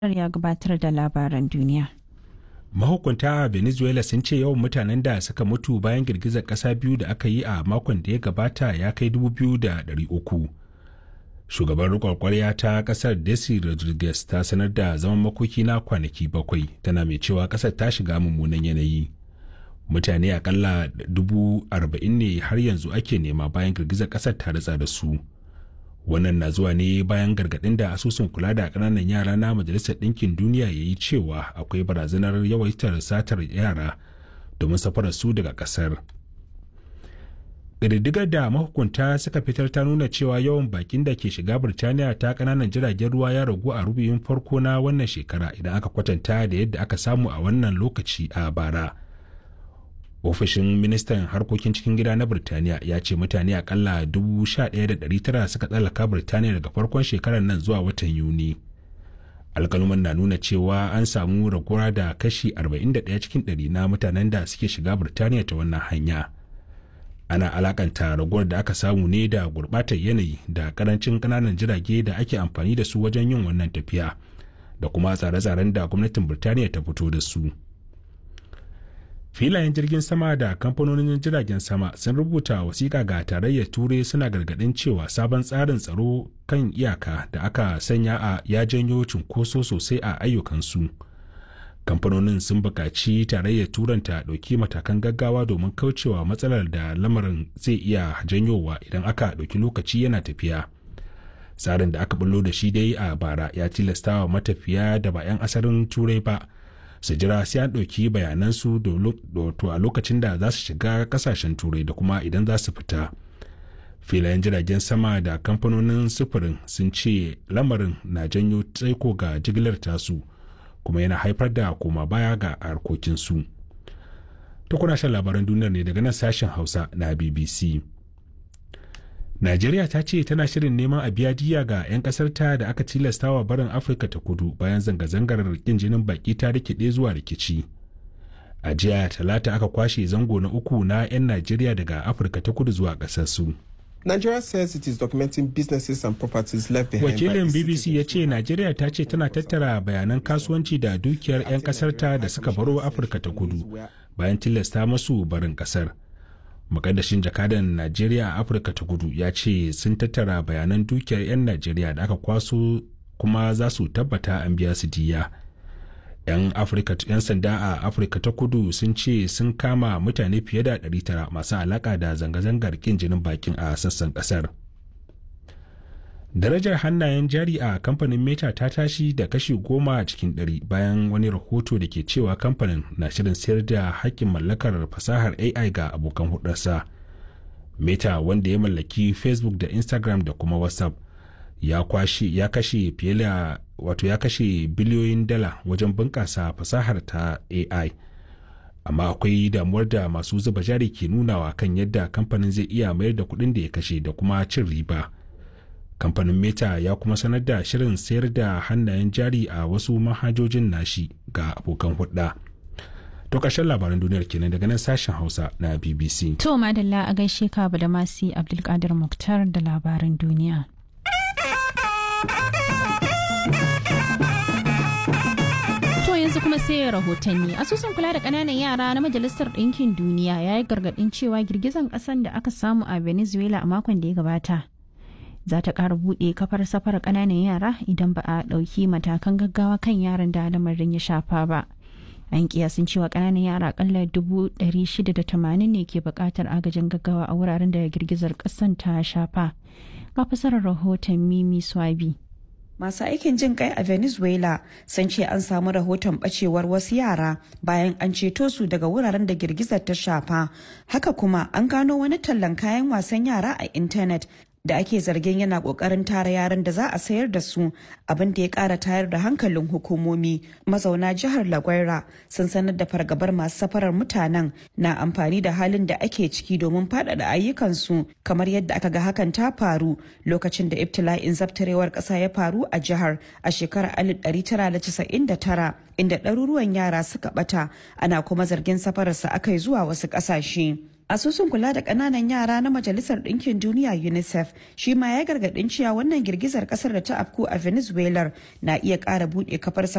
ya gabatar da labaran duniya. mahukunta a venezuela sun ce yawan mutanen da suka mutu bayan girgizar ƙasa biyu da aka yi a makon da ya gabata ya kai 2,300 shugaban rikon kwarya ta kasar desi rodriguez ta sanar da zaman makoki na kwanaki bakwai tana mai cewa kasar ta shiga mummunan yanayi mutane akalla dubu arba'in ne har yanzu ake nema bayan girgizar kasar ta ritsa da su wannan na zuwa ne bayan gargaɗin da asusun kula da ƙananan yara na majalisar ɗinkin duniya ya yi cewa akwai barazanar yawaitar satar yara domin safarar su daga ƙasar ƙididdigar da mahukunta suka fitar ta nuna cewa yawan bakin da ke shiga birtaniya ta ƙananan jiragen ruwa ya ragu a rubuyin farko na wannan shekara idan aka kwatanta da yadda aka samu a wannan lokaci a bara ofishin ministan harkokin cikin gida na birtaniya ya ce mutane akalla 11,900 suka tsallaka birtaniya daga farkon shekarar nan zuwa watan yuni alkaluman na nuna cewa an samu raguwa da kashi 41 cikin 100 na mutanen da suke shiga birtaniya ta wannan hanya ana alakanta raguwar da aka samu ne da gurbatar yanayi da karancin kananan jirage da ake amfani da su wajen yin wannan tafiya da kuma tsare-tsaren da gwamnatin birtaniya ta fito da su. filayen jirgin sama da kamfanonin jiragen sama sun rubuta wasiƙa ga tarayyar turai suna gargaɗin cewa sabon tsarin tsaro kan iyaka da aka sanya a ya janyo cunkoso sosai a ayyukansu kamfanonin sun buƙaci tarayyar turan ta ɗauki matakan gaggawa domin kaucewa matsalar da lamarin zai iya janyowa idan aka ɗauki lokaci yana tafiya tsarin da aka bullo da shi dai a bara ya tilastawa matafiya da ba 'yan asalin turai ba su jira sai an ɗauki bayanansu a lokacin da za su shiga kasashen turai da kuma idan za su fita filayen jiragen sama da kamfanonin sufurin sun ce lamarin na janyo tsaiko ga jigilar tasu kuma yana haifar da koma baya ga harkokinsu ta kuna shan labaran duniyar ne daga nan sashen hausa na bbc Najeriya ta ce tana shirin neman a biya diya ga 'yan ƙasarta da aka tilastawa barin Afirka ta kudu bayan zanga-zangar rikin jinin baki ta rikide zuwa rikici. A jiya talata aka kwashe zango na uku na 'yan Najeriya daga Afirka ta kudu zuwa ƙasarsu. Nigeria says it is documenting businesses and properties left behind. Wakilin BBC ya ce Najeriya ta ce tana tattara bayanan kasuwanci da dukiyar 'yan ƙasarta da suka baro Afirka ta kudu bayan tilasta masu barin ƙasar. Mukaddashin jakadan Najeriya a Afirka ta kudu ya ce sun tattara bayanan dukiyar 'yan Najeriya da aka kwaso kuma za su tabbata an biya su diya. 'Yan sanda a Afirka ta kudu sun ce sun kama mutane fiye da 900 masu alaka da zanga-zangar kin jinin bakin a sassan kasar. Darajar hannayen jari a kamfanin Meta ta tashi da kashi goma cikin ɗari bayan wani rahoto da ke cewa kamfanin na shirin sayar da hakkin mallakar fasahar AI ga abokan hudarsa. Meta wanda ya mallaki Facebook da Instagram da kuma WhatsApp ya kwashi ya kashe fiye da wato ya kashe biliyoyin dala wajen bunƙasa fasahar ta AI. Amma akwai damuwar da masu zuba jari ke nunawa kan yadda kamfanin zai iya mayar da kuɗin da ya kashe da kuma cin riba. kamfanin meta ya kuma sanar da shirin sayar da hannayen jari a wasu manhajojin nashi ga abokan hudda to ƙarshen labaran duniyar kenan daga nan sashen hausa na bbc To madalla a gaishe ka da masi Abdulkadir Muktar da labaran duniya. To yanzu kuma sai rahotanni asusun kula da ƙananan yara na majalisar ɗinkin duniya ya yi gargaɗin cewa girgizan ƙasan da aka samu a venezuela a makon da ya gabata za ta ƙara buɗe kafar safar ƙananan yara idan ba a ɗauki matakan gaggawa kan yaran da lamarin ya shafa ba. An kiyasin cewa ƙananan yara ƙalla dubu ɗari shida da tamanin ne ke buƙatar agajin gaggawa a wuraren da girgizar ƙasan ta shafa. Ga fasarar rahoton Mimi Swabi. Masu aikin jin kai a Venezuela sun ce an samu rahoton bacewar wasu yara bayan an ceto su daga wuraren da girgizar ta shafa. Haka kuma an gano wani tallan kayan wasan yara a intanet da ake zargin yana kokarin tara yaran da za a sayar da su abin da ya kara tayar da hankalin hukumomi mazauna jihar lagwaira sun sanar da fargabar masu safarar mutanen na amfani da halin da ake ciki domin faɗaɗa ayyukansu kamar yadda aka ga hakan ta faru lokacin da ibtila'in zabtarewar ƙasa ya faru a jihar a shekarar 1999 inda ɗaruruwan yara suka ɓata ana kuma zargin safararsa aka yi zuwa wasu ƙasashe. asusun kula da ƙananan yara na majalisar ɗinkin duniya unicef shi ma ya gargaɗin cewa wannan girgizar ƙasar da ta afku a venezuela na iya ƙara buɗe kafar